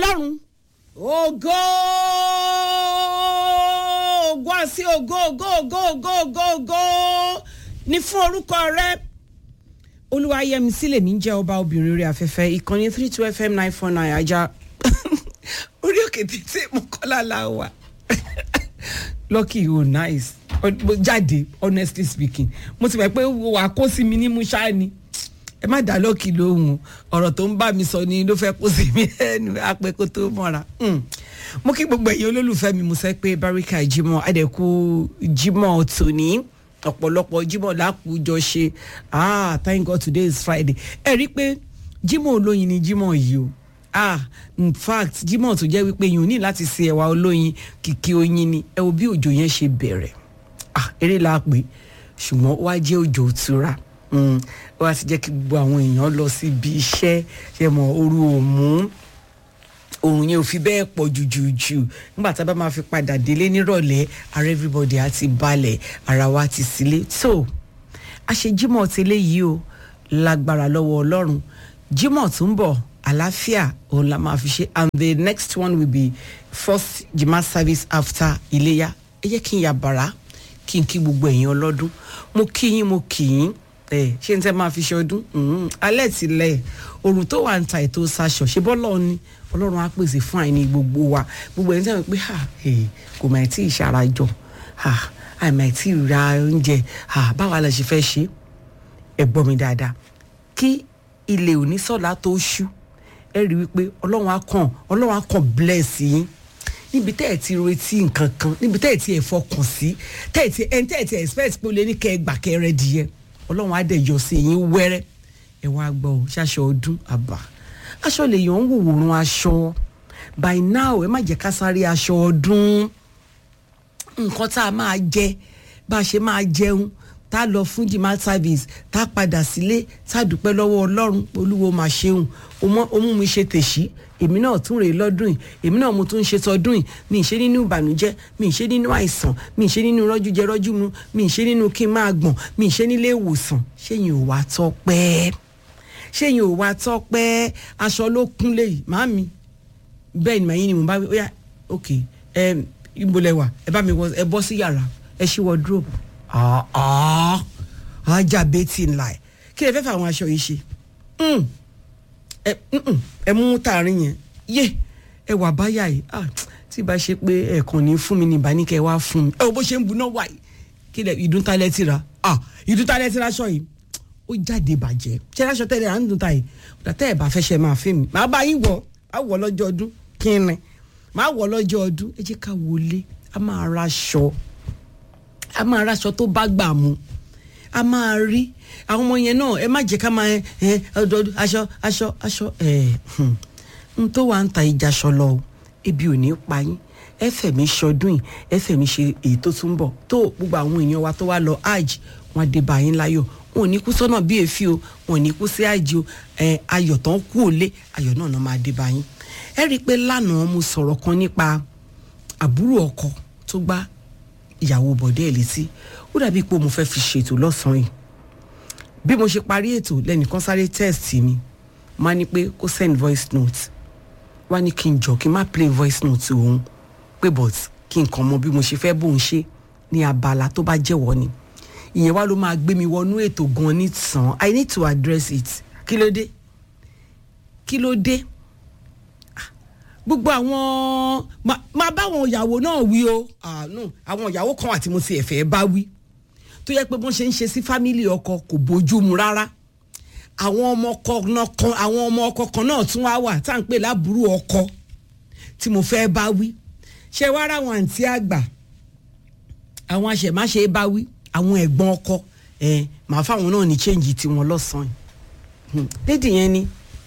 ọlọ́run ògo ògo àti ògo ògo ògo ògo ògo ògo ní fún orúkọ rẹ olúwayẹmísí lèmi ń jẹ́ ọba obìnrin orí afẹ́fẹ́ ìkànnì three two fm nine four nine ajá orí òkè títí mọ́kànlá la wà lucky o nice Ọ- jáde honestly speaking mo ti mọ̀ pé wà á kó sí mi ní musa ni ẹ má dá lọ́ọ̀kì lóhùn ọ̀rọ̀ tó ń bá mi sọ ni ló fẹ́ kó sí mi ẹnu apẹ́ kó tó mọ́ra Mm. mo kí gbogbo ẹ̀yin olólùfẹ́ mi mo sẹ́ pé baríkà jimoh adẹ́kù jimoh tòní ọ̀pọ̀lọpọ̀ jimoh lákùújọ ṣe ah thank god today is friday ẹ rí i pé jimoh olóyin ni jimoh yìí o ah in fact jimoh tó jẹ́ wípé yìí ò ní láti ṣe ẹ̀wà olóyin kìkì oyin ni ẹ wo bí òjò yẹn ṣe bẹ̀rẹ̀ ah eré la pè ṣùgbọ́n ó wá jẹ́ òjò òtura Mm, ó wá ti jẹ́ kí gbogbo àwọn èèyàn lọ síbi iṣẹ́ ṣe mọ̀ oru òmù òun yẹn ò fi bẹ́ẹ̀ pọ̀ jùjùjù nígbà tá a bá máa fi padà délé nírọ̀lẹ́ ara everybody á ti balẹ̀ ara wa ti sílé so àṣejímọ̀ tẹ́lẹ̀ yìí o lágbára lọ́wọ́ ọlọ́run jímọ̀ tó ń bọ̀ àlàáfíà òun la máa fi ṣe and the next one will be first jimá service after iléyà ẹ jẹ́ kí n yà bàrà kí n kí gbogbo ẹ̀yin ọlọ́dún mo kí yín mo kì yín ẹ ṣé n tẹ́ máa fi ṣe ọdún Mhm. alẹ́ ti lẹ̀ òrùn tó wà ń ta ètò ṣaṣọ ṣe bọ́lọ̀ ni ọlọ́run á pèsè fún àìní gbogbo wa gbogbo ẹni tí wọ́n pé ha eh, kò mà tí ì ṣarajọ ha àìmọ̀ tí ì ra oúnjẹ ha báwa la ṣe fẹ́ ṣe ẹ gbọ́ mi dáadáa kí ilé òní sọ̀lá tó ṣú ẹ rí wípé ọlọ́run á kàn ọlọ́run á kàn bless yín níbi tẹ́ ẹ̀ ti retí nǹkan kan níbi tẹ́ ẹ̀ ti ẹ̀ fọkàn sí tẹ́ ẹ̀ ti ẹni tẹ́ ẹ̀ ti expect pé o lè ní kẹ́ ẹ gbà kẹ́ ẹ rẹ dìyẹ ọlọ́run á dẹ̀ yọ sí yín wẹ́rẹ́ ẹ wá gbọ́ ọ ṣaṣọ ọdún àbá aṣọ lè yàn ń wòwòrán aṣọ by now ẹ má jẹ́ ká sáré aṣọ ọdún nǹkan tá a máa jẹ bá a ṣe máa jẹun tá a lọ fún jimá service tá a padà sílé tá a dúpẹ́ lọ́wọ́ ọlọ́run olúwo máa ṣeun o mọ- o mú mi ṣe tèṣí èmi náà tún rèé lọ́dún yìí èmi náà mo tún ń ṣe tọdún yìí mi ì ṣe nínú ìbànújẹ́ mi ì ṣe nínú àìsàn mi ì ṣe nínú rọ́jú jẹ rọ́jú mu mi ì ṣe nínú kí n máa gbọ̀n mi ì ṣe nílé ìwòsàn ṣéyìn ò wá tọ́pẹ́ ṣéyìn ò wá tọ́pẹ́ aṣọ ló kúnlé yìí màámi bẹ́ẹ̀ ni màyín ni mo bá wí ó yá ok ẹ ibo lẹ wà ẹ bá mi wọ ẹ bọ́ sí yàrá ẹ ṣí wardrobe ah ah ajá betty ńlá ẹ kí lè fẹ́ fẹ́ àwọn aṣọ yìí ṣe Mm. ẹ mm-mm, ẹ mú tààrin yẹn yé ẹ wà báyà yìí ah tí bá ṣe pé ẹ̀ẹ̀kan ní fún mi ní ìbáníkẹ́ wá fún mi ẹ wo bó ṣe ń buná wà yìí kí lẹ ìdúntálẹ̀ ti ra ah ìdúntálẹ̀ ti ra aṣọ yìí ó jáde bàjẹ́ ṣé aṣọ tẹ́lẹ̀ à ń dùn ta yìí tẹ́ ẹ̀ bá fẹ́ ṣe máa fẹ́ mi màá bá yín wọ̀ á wọ̀ lọ́jọ́ ọdún kí ni màá wọ̀ lọ́jọ́ ọdún ẹ jẹ́ ká wọlé a máa ra aṣọ a máa ra aṣọ tó bá gbà mu a máa rí àwọn ọmọ yẹn náà ẹ má jẹ́ ká máa ẹ ẹ ọdọọdún aṣọ aṣọ aṣọ ẹ hmm. n tó wà ń ta ìjà aṣọ lọ o ebi ò ní pa yín ẹ fẹ̀mí ṣọdún yìí ẹ fẹ̀mí ṣe èyí tó tún bọ̀ tó gbogbo àwọn èèyàn wa tó wá lọ hajj wọn á dé bá yín láyọ̀ wọn ò ní kú sọ́nà bí èéfì o wọn ò ní kú sí hajj o ẹ ayọ̀ tán kú òlé ayọ̀ náà náà máa dé bá yín ẹ rí i pé lánàá mo sọ̀rọ̀ kan nípa àbúrò ọkọ tó gbá ìyàwó bọ̀dẹ́ ẹ̀ létí ó dàbí pé mo fẹ́ fi ṣètò lọ́sàn-án yìí bí mo ṣe parí ètò lẹ́nìkan sáré test mi mo á ní pé kó send voice note wá ní kí n jọ kí n má play voice note òun pé but kí n kàn mọ bí mo ṣe fẹ́ bóun ṣe ní abala tó bá jẹ́wọ́ ni ìyẹn wá ló máa gbé mi wọnú ètò gan ní tàn i need to address it kí ló dé kí ló dé gbogbo àwọn ma- máa bá àwọn ìyàwó náà wí o Ah, no, àwọn ìyàwó kan àti mo ti ẹ̀fẹ̀ bá wí tó yẹ pé bọ́n ṣe ń ṣe sí fámìlì ọkọ kò bójú mu rárá àwọn ọmọ ọkọ náà kan àwọn ọmọ ọkọ kan náà tún wá wà tá à ń pè lábúrò ọkọ tí mo fẹ́ bá wí ṣé wá ra àwọn àǹtí àgbà àwọn àṣẹmáṣe bá wí àwọn ẹ̀gbọ́n ọkọ ẹ̀ màá fáwọn náà ní chẹ́ǹgì tiwọn lọ́sàn-án Hmm, lédì yẹn ni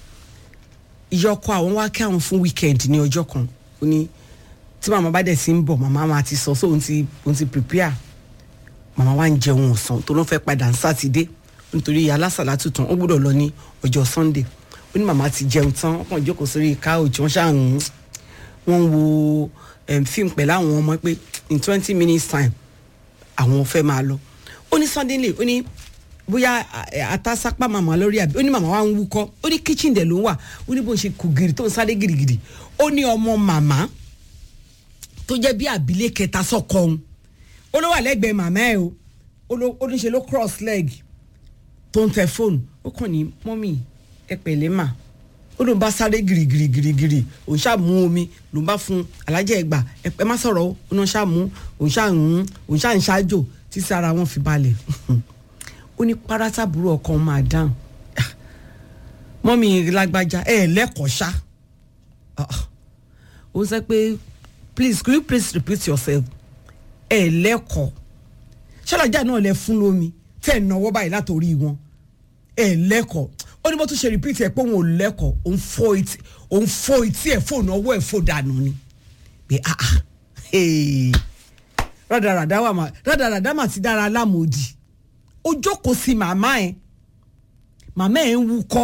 ìyọkọ àwọn wá kí àwọn fún weekend ní ọjọ́ kan ó ní tí màmá bá dẹ̀ sí ń bọ̀ màmá máa ti sọ sóun ti òun ti prepare màmá wa ń jẹun ọ̀sán tó ló fẹ́ padà ń sátidé nítorí alásàlá tuntun ó gbọ́dọ̀ lọ ní ọjọ́ sunday ó ní màmá ti jẹun tán wọ́n kàn jókòó sórí couch wọ́n ṣáà ń wọ́n ń wo em, fíìmù pẹ̀lú àwọn ọmọ pé in twenty minutes time àwọn fẹ́ máa lọ ó ní suddenly ó ní bóyá àtàsápá màmá lórí àbí ó ní màmá wa ń wúkọ́ ó ní kitchen dẹ̀ ló ń wà ó ní bó ń ṣe kù gìrì tó ń sáré gìrìgìrì ó ní ọmọ màmá tó jẹ́ bí àbílẹ̀ kẹta sọ́kọ òun ó ló wà lẹ́gbẹ̀ẹ́ màmá ẹ̀ o ó ní ṣe ló cross leg tó ń tẹ fóònù ó kàn ní mọ́mì ẹ pẹ̀lẹ́ mà ó ló ń bá sáré gìrìgìrì gìrìgìrì òun ṣáà mú omi ló ń bá fún alájẹ ẹgbà ẹ má sọ̀rọ̀ ó òun ṣáà mú òun ṣáà ń òun ṣáà ń ṣáájò tí sára wọn fi balẹ̀ ó ní párásábùrú ọkàn máa dáhùn mọ́mì lágbájá ẹ lẹ́kọ̀ọ́ ṣá ó sọ pé please could you please repeat yourself ẹ lẹ́kọ̀ọ́ ṣọlájà náà lẹ fún lómi tẹ́ ẹ̀ náwó báyìí látòrí wọn ẹ lẹ́kọ̀ọ́ ó ní bó tún ṣe repeat ẹ pé òun ò lẹ́kọ̀ọ́ òun fọ́ etí òun fọ́ etí ẹ̀ fóònù ọwọ́ ẹ̀ fò dànù ni pé ah ah rádaràdá wà má rádaràdá mà ti dára lámòdì ó jókòó sí màmá ẹ màmá ẹ ń wúkọ́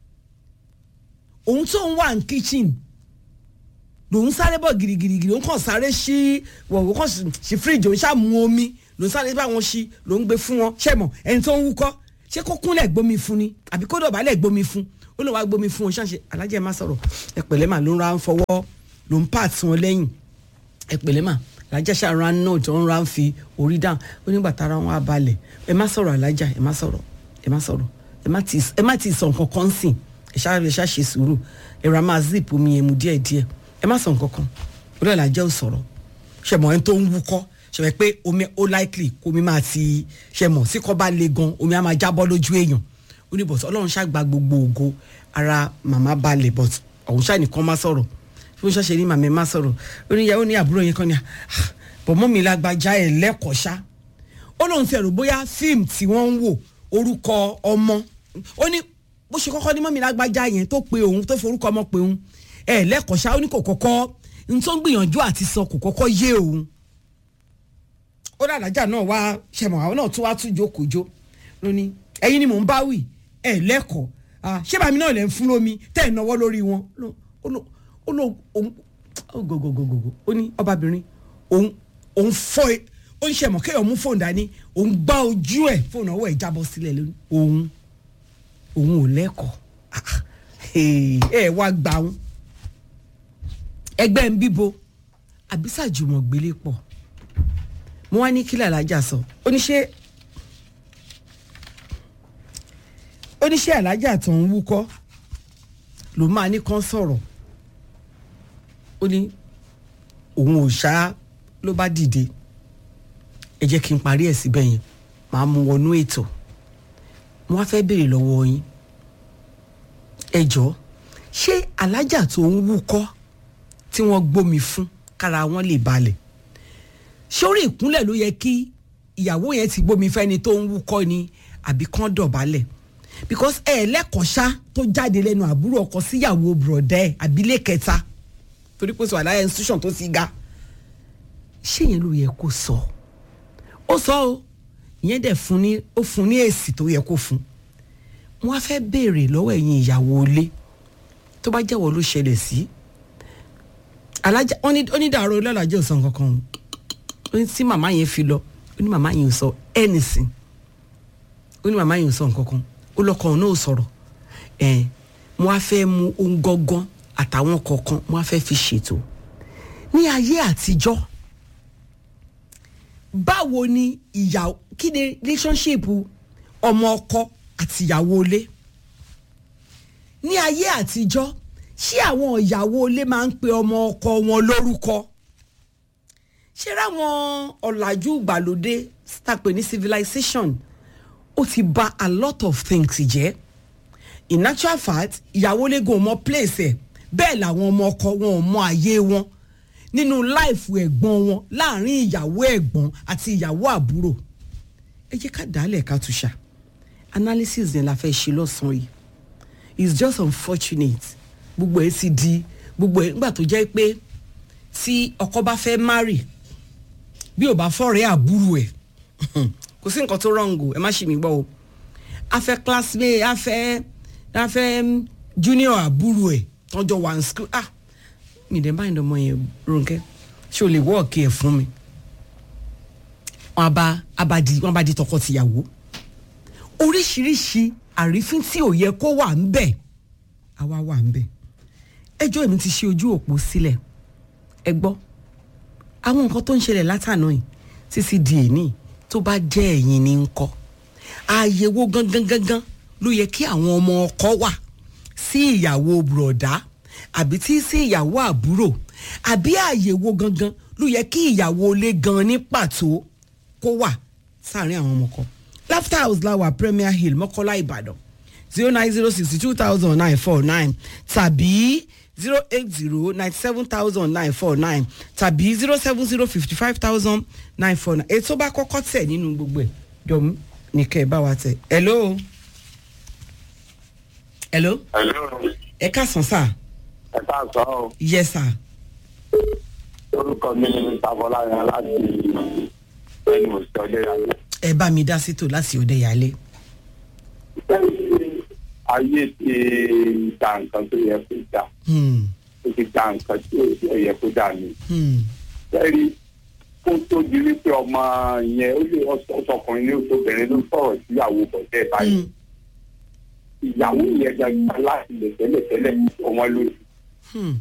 òun tó ń wà ní kitchen lòun sáré bọ̀ girigirigiri òun kàn sáré sí wọ̀wọ̀ kàn sí fíríjì òun ṣàmú omi lòun sáré bá wọn sí lòun gbé fún wọn ṣẹ̀mọ̀ ẹni tó ń wúkọ́ ṣé kó kúnlẹ̀ gbomi fún ni àbí kó dọ̀bálẹ̀ gbomi fún ó lè wá gbomi fún wọn ṣáṣe alájẹ má sọ̀rọ̀ ẹ pẹ̀lẹ́ mà ló ń ra ń fọwọ́ ló ń pààtì wọn lẹ́yìn ẹ pẹ̀lẹ́ mà alájà ṣàrán náà tó ń ra ń fi orí dáhùn ó nígbà tára wọn á balẹ̀ ẹ má sọ̀rọ̀ alájà ẹ má sọ̀rọ̀ ẹ má sọ̀rọ̀ ẹ má ti sọ nǹkan kan sìn ẹ ṣáà ẹ ṣáà ṣe sùúrù ẹ ra máa zip omi yẹn mu díẹ̀díẹ̀ ẹ má sọ nǹkan kan orí alájà ò sọ̀rọ̀ ṣẹ̀mọ̀ ẹni tó ń wúkọ́ ṣẹ̀mọ̀ pé omi ó likely kó omi máa ti ṣẹ̀mọ̀ sí kọ́ bá le gan omi á máa jábọ́ lójú èèyàn ó ní bọ̀t ọlọ́run ṣàgbà gbogbo ògo ara màmá balẹ̀ bọ̀t ọ̀hún ṣáà nìkan má sọ̀rọ̀ fún ṣáṣe ní màmá má sọ̀rọ̀ ó ní ìyàwó ní àbúrò yẹn kan ní bọ̀ mọ́ mi lágbájá ẹ̀ lẹ́kọ̀ọ́ ṣá ó lóun ti ẹ̀rù bóyá fíìmù tí wọ́n ń wò orúkọ ọmọ ó ní bó ṣe kọ́kọ́ ní mọ́ mi lágbájá yẹn tó pe òun tó forúkọ ọmọ pe òun ẹ̀ lẹ́kọ̀ọ́ ṣá ó ní kò kọ́kọ́ n tó ń gbìyànjú àti sọ kò kọ́kọ́ yé òun ó dàdájà náà wá ṣẹmọ̀ àwọn náà tún wá tún jókòó jó lóní ẹ̀yin ni mò ń bá wì ẹ̀ lẹ́kọ̀ọ́ ṣé bàmí náà lẹ́ ń fún lómi tẹ́ ẹ̀ náwó lórí wọn ó lọ òun gògògògògò ó ní ọbabìnrin òun òun fọ ẹ ó ń ṣẹmọ̀ kéèyàn mú fóònù dání òun gbá ojú ẹ̀ fóònù ọwọ́ ẹ̀ jábọ́ sílẹ̀ lónìí òun òun ò lẹ́kọ̀ọ́ ẹ wá gbà wọn ẹgbẹ́ ń bíbo àbísà jùmọ̀ gbélé pọ̀ mo wá ní kílẹ̀ alájà sọ oníṣẹ́ oníṣẹ́ alájà tó ń wúkọ́ ló máa ní kán sọ̀rọ̀ ó ní òun ò ṣá ló bá dìde ẹ jẹ́ kí n parí ẹ̀ síbẹ̀ yẹn màá mú wọnú ètò mo wá fẹ́ béèrè lọ́wọ́ yín ẹ jọ̀ọ́ ṣé alájà tó ń wúkọ́ tí wọ́n gbómi fún kára wọn lè balẹ̀ sórí ìkúnlẹ̀ ló yẹ kí ìyàwó yẹn ti gbómi fẹ́ni tó ń wúkọ́ ni àbí kán dọ̀bálẹ̀ because ẹ lẹ́kọ̀ọ́ṣá tó jáde lẹ́nu àbúrò ọkọ síyàwó bùrọ̀dẹ́ ẹ̀ àbílẹ̀ kẹta torí pé sọ àlàyé institution tó ti ga ṣé yẹn ló yẹ kó sọ ó sọ o ìyẹn dẹ̀ fún ní ó fún ní èsì tó yẹ kó fún wọn á fẹ́ béèrè lọ́wọ́ ẹ̀yin ìyàwó ilé tó bá jẹ́wọ́ ló ṣẹlẹ̀ sí alájà onídàárọ̀ ọlọ́làjẹ́ ò sọ nǹkan kan o ó ní tí màmá yẹn fi lọ ó ní màmá yẹn ò sọ anything ó ní màmá yẹn ò sọ nǹkan kan ó lọkàn náà ò sọ̀rọ̀ ẹ̀ mo á fẹ́ mu ohun gángan àtàwọn kọ̀ọ̀kan mo á fẹ́ fi ṣètò ní ayé àtijọ́ báwo ni ìyàwó kí ni relationship ọmọ ọkọ àti ìyàwó ilé ní ayé àtijọ́ ṣé àwọn ìyàwó ilé máa ń pe ọmọ ọkọ wọn lórúkọ ṣé ráwọn ọ̀làjú ìgbàlódé tàpé ní civilization ó ti bà a lot of things jẹ́ in actual fact ìyàwó lẹ́gàn ò mọ place ẹ̀ bẹ́ẹ̀ làwọn ọmọ ọkọ wọn ò mọ àyè wọn nínú láìfù ẹ̀gbọ́n wọn láàrin ìyàwó ẹ̀gbọ́n àti ìyàwó àbúrò ẹ jẹ́ ká dálẹ̀ ká túṣà analysis yẹn la fẹ́ ṣe lọ́sàn-án yìí it's just unfortunate gbogbo ẹ̀ sì di gbogbo ẹ̀ nígbà tó jẹ́ pé tí ọkọ bá fẹ́ marry bí ò bá fọ́rẹ̀ẹ́ àbúrò ẹ̀ kò sí nǹkan tó rọ̀ǹgò ẹ má ṣì mí gbọ́ o afẹ́ classmate afẹ́ afẹ́ junior àbúrò ẹ̀ tọ́jọ́ wà ní school ah mi dẹ̀ báyìí lọ́mọ yẹn Rónkẹ́ ṣé o lè wọ́ọ̀kì ẹ̀ fún mi wọ́n bá abadi wọ́n bá di tọkọ-tìyàwó oríṣiríṣi àrífín tí ò yẹ kó wà ń bẹ̀ àwa wà ń bẹ̀ ẹjọ́ èmi ti ṣe ojú òpó sílẹ̀ ẹ gbọ́ àwọn nǹkan tó ń ṣẹlẹ̀ látàná yìí títí di èní tó bá jẹ́ ẹ̀yin ní ń kọ́ ààyè wo gangan gangan ló yẹ kí àwọn ọmọ ọkọ wà sí ìyàwó bùrọ̀dá àbí tí sí ìyàwó àbúrò àbí ààyè wo gangan ló yẹ kí ìyàwó ilé gan ní pàtó kó wà sáàrin àwọn ọmọ kan laughter house lawa premier hill mọ́kọ́lá ìbàdàn zero nine zero sixty two thousand nine four nine tàbí zero eight zero ninety seven thousand nine four nine tàbí zero seven zero fifty five thousand nine four nine ètò bá kọ́kọ́ tẹ̀ nínú gbogbo ẹ̀ dọ̀mú ní kẹ́ ẹ bá wa tẹ̀. hello. hello. Hello. ẹ káàsán sá. ẹ ká sọ ọ yes sir. orúkọ mi ni mr bọláyan láti ẹnu òsì ọjọ yàrá. ẹ bá mi dá sítò láti òde ìyálé. ayé ti da nǹkan tó yẹ kó dà Hmm, ó ti da nǹkan tí ò yẹ kó dà ní. hmm, sẹ́rí kó tó di wípé ọmọ yẹn ó lè ọsọkùnrin ní oṣooṣobìnrin ló sọ̀rọ̀ síyàwó bọ̀dẹ́ báyìí. hmm, ìyàwó yẹn gbàgbà láti lè tẹ́lẹ̀tẹ́lẹ̀ ọmọ lójú hmm.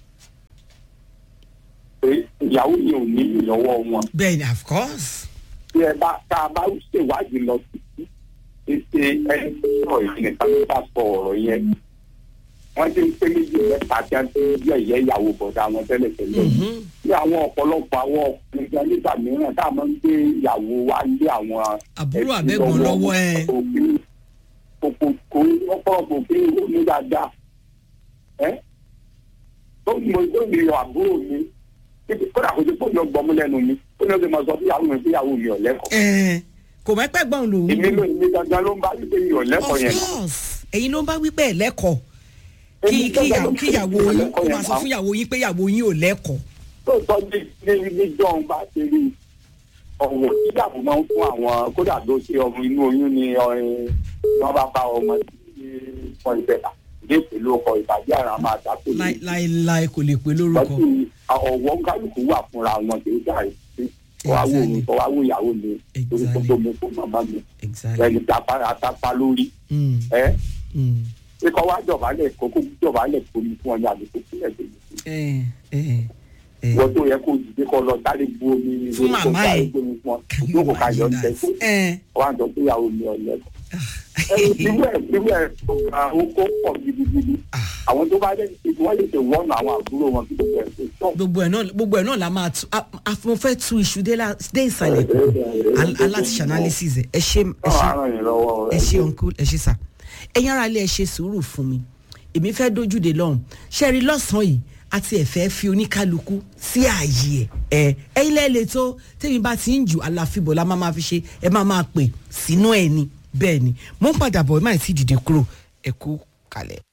pé ìyàwó yẹn ò ní ìlọ́wọ́ wọn. bẹ́ẹ̀ni of course. tí ẹ bá tá a bá ṣèwádìí lọ sí ètè ẹni tó sọ̀rọ̀ yìí nìkan ló bá sọ ọ̀rọ̀ yẹn wọ́n ti ń pé méjì mẹ́ta tí wọ́n ti ń yẹ ìyẹ́ ìyàwó bọ̀dá wọn tẹ́lẹ̀ tẹ́lẹ̀ Mhm. ní àwọn ọ̀pọ̀lọpọ̀ àwọn ọkùnrin gan nígbà mìíràn tá a máa ń gbé ìyàwó wa lé àwọn Àbúrò ẹbí àbẹ̀gbọ́n lọ́wọ́ ẹ. òfin kòkò kò ọ̀pọ̀lọpọ̀ òfin ní dáadáa ẹ́ tó mọ tó mi yọ àbúrò mi kódà kò sí fóònù ọgbọ́n mi lẹ́nu mi ó ní ọdún mọ sọ fún ìyàwó mi fún ìyàwó mi ọ̀lẹ́kọ̀ọ́ Ẹ, kò mẹ́pẹ́ gbọ́n lòun. èmi ló èmi gangan ló ń bá wípé mi ọ̀lẹ́kọ̀ọ́ of yẹn course ẹ̀yin ló ń bá wípé ẹ̀ lẹ́kọ̀ọ́ kí Èmi kí gangan ló ń kí ìyàwó bá yín kó lẹ́kọ̀ọ́ máa yẹn sọ fún ìyàwó yín pé ìyàwó yín ò lẹ́kọ̀ọ́. lóòótọ́ ní ní ní john bá ṣe rí ọ̀wọ̀ tíyàwó máa ń fún àwọn kódà tó ṣe ọmọ inú oyún ni ọ̀rìn wọn bá bá ọmọ tí wọn ìbẹ̀ta ìdí ìpèlú ọkọ̀ ìbàjẹ́ àrà máa dàpọ̀ Láí- láíláí kò lè pè lórúkọ. lọ́sí ọ̀wọ́ kálukú wà fúnra wọn kì í dà sí ọwáwò mi ọwáwò ìyàwó mi torí Exactly. gbogbo mi fún màmá mi exactly. ẹni tapa atapa lórí Mm, ẹ mm. ikọ̀ wá jọ̀bálẹ̀ kókó jọ̀bálẹ̀ tómi fún ọ ní àdúgbò sílẹ̀ tó yẹ ẹ ẹ ẹ wọ́n tó yẹ kó dìde kọ́ lọ sáré bu omi Fún kó màmá sáré ẹ̀. bu omi fún ọ yóò kó ká yọ ọ́ tẹ̀ ẹ wọ́n á jọ pé ìyàwó mi ọ̀lẹ́ irú ẹ̀ irú ẹ̀ àwọn kó pọ̀ gidigidi àwọn tó bá dé ibi wọ́n lè ṣe wọ́nà àwọn àbúrò wọn kí gbogbo ẹ̀ ṣe tọ́ gbogbo ẹ náà gbogbo ẹ náà la máa tu a- a- mo fẹ́ tu iṣu dé la- dé ìsàlẹ̀ kù Al- aláti ṣe analysis ẹ ẹ ṣe ẹ náà ṣe á ràn yín lọ́wọ́ ẹ ṣe uncle ẹ ṣe sà ẹ̀yin ara ilé ẹ ṣe sùúrù fún mi èmi fẹ́ dójúde lọ́hùn ṣe rí lọ́sàn-án yìí àti ẹ̀fẹ́ fi oníkálukú sí ààyè ẹ̀ ẹ̀yin lẹ́ẹ̀lẹ́ tó tèmi bá ti ń jù aláfíbọ̀ la máa máa fi ṣe ẹ máa máa pè sínú ẹ̀ ni bẹ́ẹ̀ ni mo ń padà bọ̀ ẹ má ì tí ì dìde kúrò ẹ kú kalẹ̀.